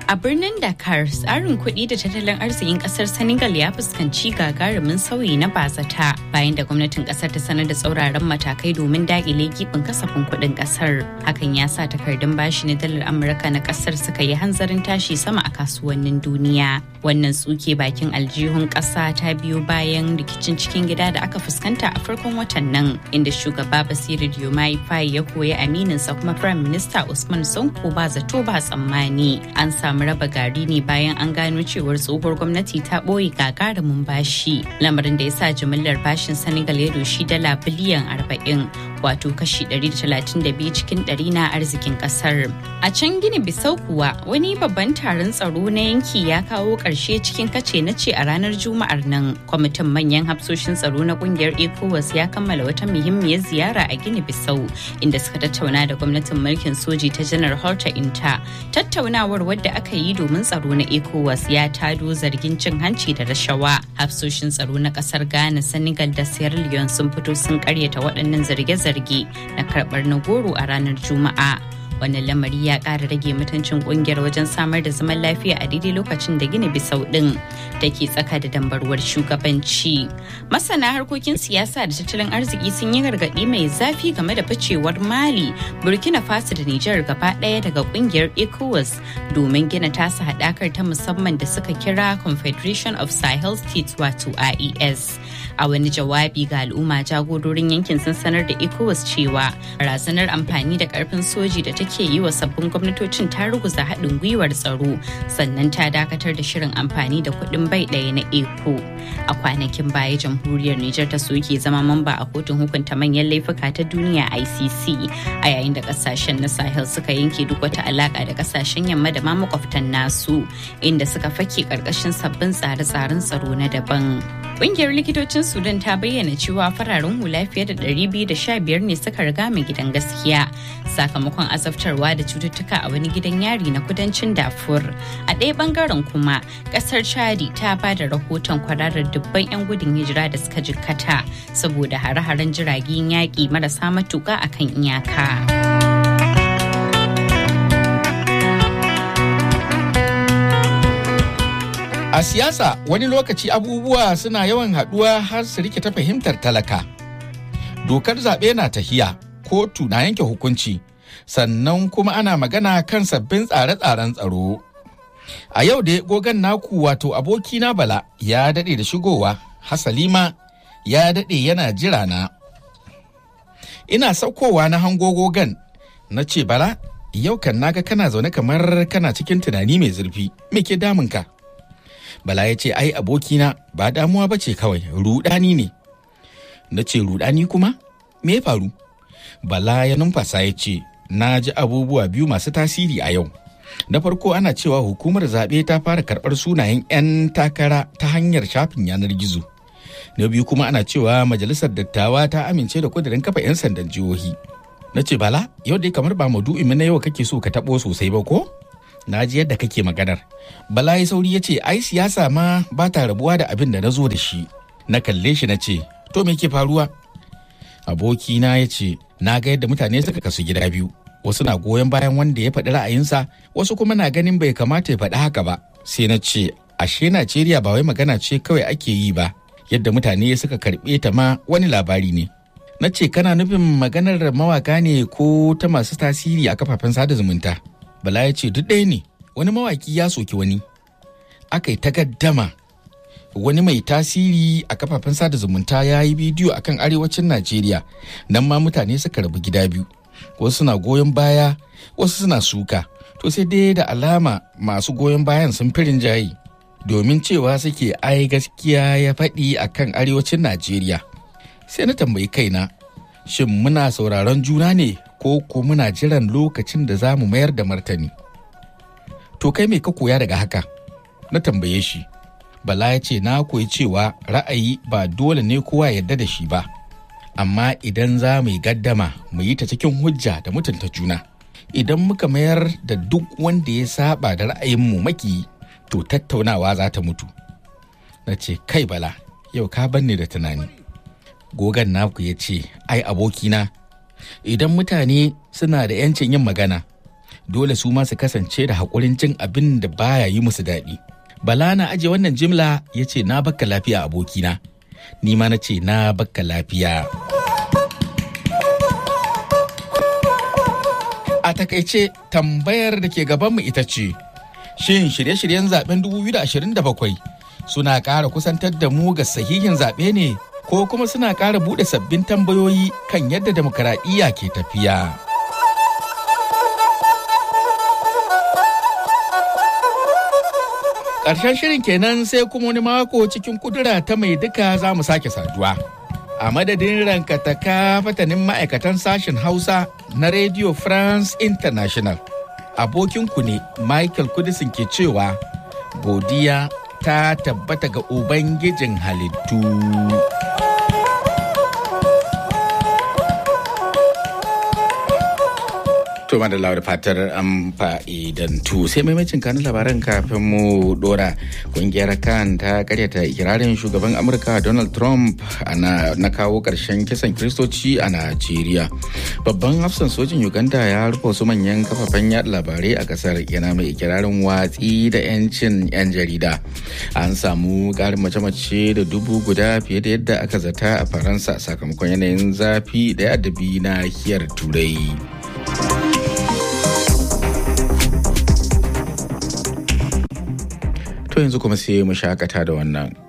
A birnin Dakar, tsarin kuɗi da tattalin arzikin ƙasar Senegal ya fuskanci gagarumin sauyi na bazata bayan da gwamnatin ƙasar ta sanar da tsauraran matakai domin daƙile gibin kasafin kuɗin ƙasar. Hakan ya sa takardun bashi na dalar Amurka na ƙasar suka yi hanzarin tashi sama a kasuwannin duniya. Wannan tsuke bakin aljihun ƙasa ta biyo bayan rikicin cikin gida da aka fuskanta a farkon watan nan, inda shugaba Basiru Diomaye Faye ya koyi amininsa kuma Firayim Minista Usman Sonko ba zato ba tsammani. An samu samu raba gari ne bayan an gano cewar tsohuwar gwamnati ta ɓoye gagarumin bashi lamarin da ya sa jimillar bashin senegal ya doshi dala biliyan 40 wato kashi 132 cikin 100 na arzikin kasar a can gini bisau kuwa wani babban taron tsaro na yanki ya kawo ƙarshe cikin kace na ce a ranar juma'ar nan kwamitin manyan hafsoshin tsaro na kungiyar ecowas ya kammala wata muhimmiyar ziyara a gini bisau inda suka tattauna da gwamnatin mulkin soji ta janar horta inta tattaunawar wadda aka yi domin tsaro na ecowas ya tado zargin cin hanci da rashawa hafsoshin tsaro na kasar ghana senegal da sierra leone sun fito sun karyata waɗannan zarge-zarge na karɓar na goro a ranar juma'a wannan lamari ya ƙara rage mutuncin ƙungiyar wajen samar da zaman lafiya a daidai lokacin da gina bisau ɗin da ke tsaka da dambarwar shugabanci masana harkokin siyasa da tattalin arziki sun yi gargaɗi mai zafi game da ficewar mali burkina faso da nijar gaba ɗaya daga ƙungiyar ecowas domin gina tasa haɗakar ta musamman da suka kira confederation of sahel states wato ies a wani jawabi ga al'umma jagororin yankin sun sanar da ecowas cewa barazanar amfani da karfin soji da take yi wa sabbin gwamnatocin ta ruguza haɗin gwiwar tsaro sannan ta dakatar da shirin amfani da kuɗin bai ɗaya na eco a kwanakin baya jamhuriyar niger ta soke zama mamba a kotun hukunta manyan laifuka ta duniya icc a yayin da kasashen na sahel suka yanke duk wata alaka da kasashen yamma da ma makwabtan nasu inda suka fake karkashin sabbin tsare-tsaren tsaro na daban Ƙungiyar likitocin Sudan ta bayyana cewa fararen hula fiye da 215 ne suka riga mai gidan gaskiya sakamakon azabtarwa da cututtuka a wani gidan yari na kudancin Darfur. A ɗaya bangaren kuma, ƙasar Chadi ta ba da rahoton kwararar dubban 'yan gudun hijira da suka jikkata saboda hare-haren jiragen yaƙi marasa matuƙa akan iyaka. A siyasa wani lokaci abubuwa suna yawan haɗuwa har su rike ta fahimtar talaka. Dokar zaɓe na tahiya, kotu na yanke hukunci, sannan kuma ana magana kan sabbin tsare-tsaren tsaro. A yau da gogan naku wato abokina Bala ya daɗe da shigowa, Hasalima ya daɗe yana jira na. Ina saukowa na hango gogan, na ce Bala, yau kan naga kana zaune kamar kana cikin tunani mai zurfi, me ke damunka? Bala ya ce ai abokina ba damuwa ba ce kawai rudani ne. Na ce rudani kuma? Me ya faru? Bala ya numfasa ya ce na ji abubuwa biyu masu tasiri a yau. Na farko ana cewa hukumar zaɓe ta fara karɓar sunayen 'yan takara ta hanyar shafin yanar gizo. Na biyu kuma ana cewa majalisar dattawa ta amince da kudirin kafa 'yan sandan jihohi. Na ce bala yau dai kamar ba maudu'in na yau kake so ka taɓo sosai ba ko? na ji yadda kake maganar. Bala ya sauri ya ce, ai siyasa ma ba ta rabuwa da abin da na zo da shi. Na kalle shi na ce, to me ke faruwa? Abokina ya ce, na ga yadda mutane suka kasu gida biyu. Wasu na goyon bayan wanda ya faɗi ra'ayinsa, wasu kuma na ganin bai kamata ya faɗi haka ba. Sai na ce, ashe Najeriya ba wai magana ce kawai ake yi ba, yadda mutane suka karɓe ta ma wani labari ne. Na ce, kana nufin maganar mawaka ne ko ta masu tasiri a kafafen sada zumunta? Bala ya ce duk ɗaya ne wani mawaki ya soki wani. Aka yi takaddama wani mai tasiri a kafafen sada zumunta ya yi bidiyo akan arewacin Najeriya nan ma mutane suka rabu gida biyu. Wasu suna goyon baya wasu suna suka. To sai dai da alama masu goyon bayan sun firin jayi domin cewa suke ai gaskiya ya faɗi akan arewacin Najeriya. Sai na tambayi kaina shin muna sauraron juna ne ko ko muna jiran lokacin da za mu mayar da martani. To kai mai ka koya daga haka? Na tambaye shi. Bala ya ce na koyi cewa ra'ayi ba dole ne kowa yarda da shi ba. Amma idan za mu yi gaddama mu yi ta cikin hujja da mutunta juna. Idan muka mayar da duk wanda ya saba da ra'ayinmu maki to tattaunawa za ta mutu. Na ce kai bala yau ka banne da tunani. Gogan naku ya ce ai abokina idan mutane suna da 'yancin yin magana dole su ma su kasance da haƙurin jin abin da baya yi musu daɗi. Bala na aje wannan jimla ya ce na bakka lafiya abokina, ni ma na ce na bakka lafiya. A takaice tambayar da ke gabanmu ita ce, shin shirye-shiryen zaben 2027 suna ƙara kusantar da mu ga sahihin zaɓe ne ko kuma suna ƙara buɗe sabbin tambayoyi kan yadda demokaradiyya ke tafiya. Ƙarshen shirin kenan sai kuma wani mako cikin kudura ta mai duka za mu sake saduwa. A madadin rankataka fatanin ma'aikatan sashen Hausa na Radio France International. Abokinku ne Michael Kudisin ke cewa godiya ta tabbata ga Ubangijin halittu. To da da fatar an fa'idantu sai maimacin kanun labaran kafin mu dora kungiyar kan ta karyata ikirarin shugaban Amurka Donald Trump na kawo karshen kisan kristoci a Najeriya. Babban hafsan sojin Uganda ya rufe wasu manyan kafafen yada labarai a kasar yana mai ikirarin watsi da 'yancin 'yan jarida. An samu karin mace-mace da dubu guda fiye da yadda aka zata a Faransa sakamakon yanayin zafi da adabi nahiyar Turai. To yanzu kuma sai mu shakata da wannan.